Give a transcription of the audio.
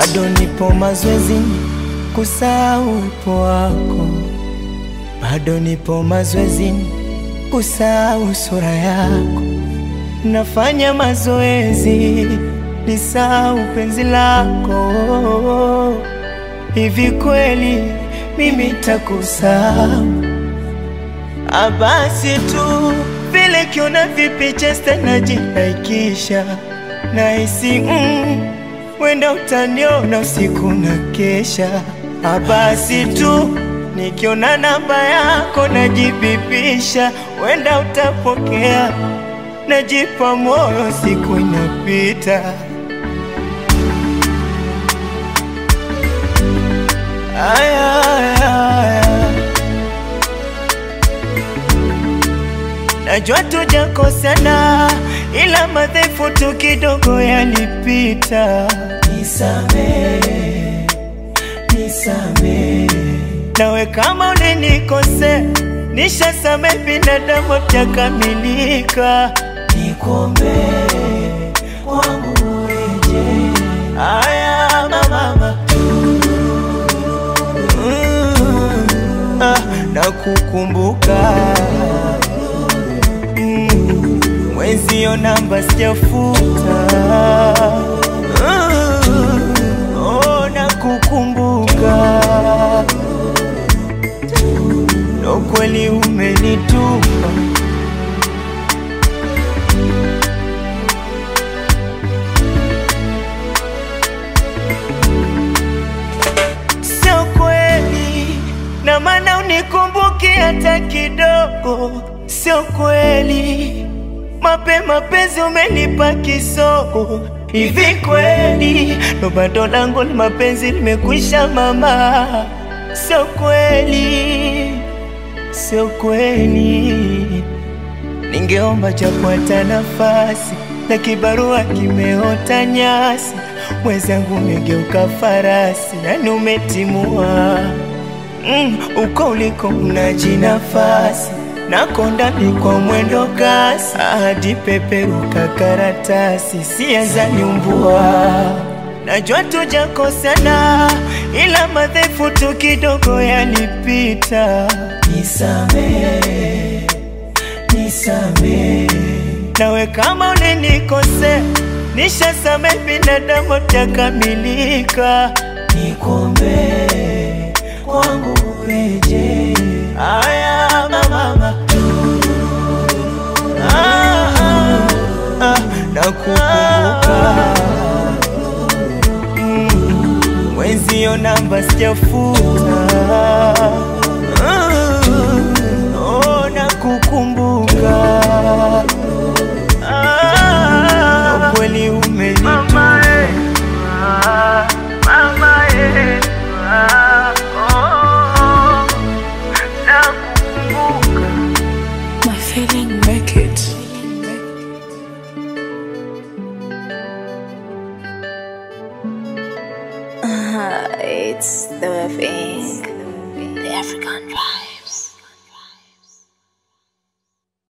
bado nipo mazoezini kusahau uwepo wako, bado nipo mazoezini kusahau sura yako, nafanya mazoezi nisahau penzi lako. Hivi kweli mimi takusahau? Abasi tu vile kiona vipicha najinaikisha nahisi mm, wenda utaniona usiku na kesha. Abasi tu nikiona namba yako najibipisha, wenda utapokea, najipa moyo, siku inapita. Aya, aya, aya. Najua tujakosana, ila madhaifu tu kidogo yalipita. Nisamehe, nisamehe. Nawe kama ulinikosea, nishasamehe, binadamu takamilika. Nikuombee kwangu ureje. Aya mama, mm, ah, nakukumbuka Mm, mwenzio namba sijafuta. Mm, oh, nakukumbuka ndo kweli umenitupa. Sio kweli, na maana unikumbuki hata kidogo. Sio kweli, mapema penzi umenipa kisogo. Hivi kweli, ndo bado langu ni mapenzi limekwisha mama? Sio kweli, sio kweli. Ningeomba japo hata nafasi, na kibarua kimeota nyasi. Mwenzangu umegeuka farasi, yani umetimua mm, uko uliko unaji nafasi nakonda ni kwa mwendo kasi, hadi peperuka karatasi, sianza nyumbua. Najua tujakosana, ila madhaifu tu kidogo yalipita. Nisamehe, nisamehe. Nawe kama ulinikosea, nishasamehe, binadamu takamilika. Nikuombee kwangu ureje. Aya mama, ah, ah, ah, nakukumbuka Mm, mwenzio namba sijafuta. Mm, oh, nakukumbuka Ah, kweli umenitupa My feeling make it. Uh, it's the thing. The African vibe.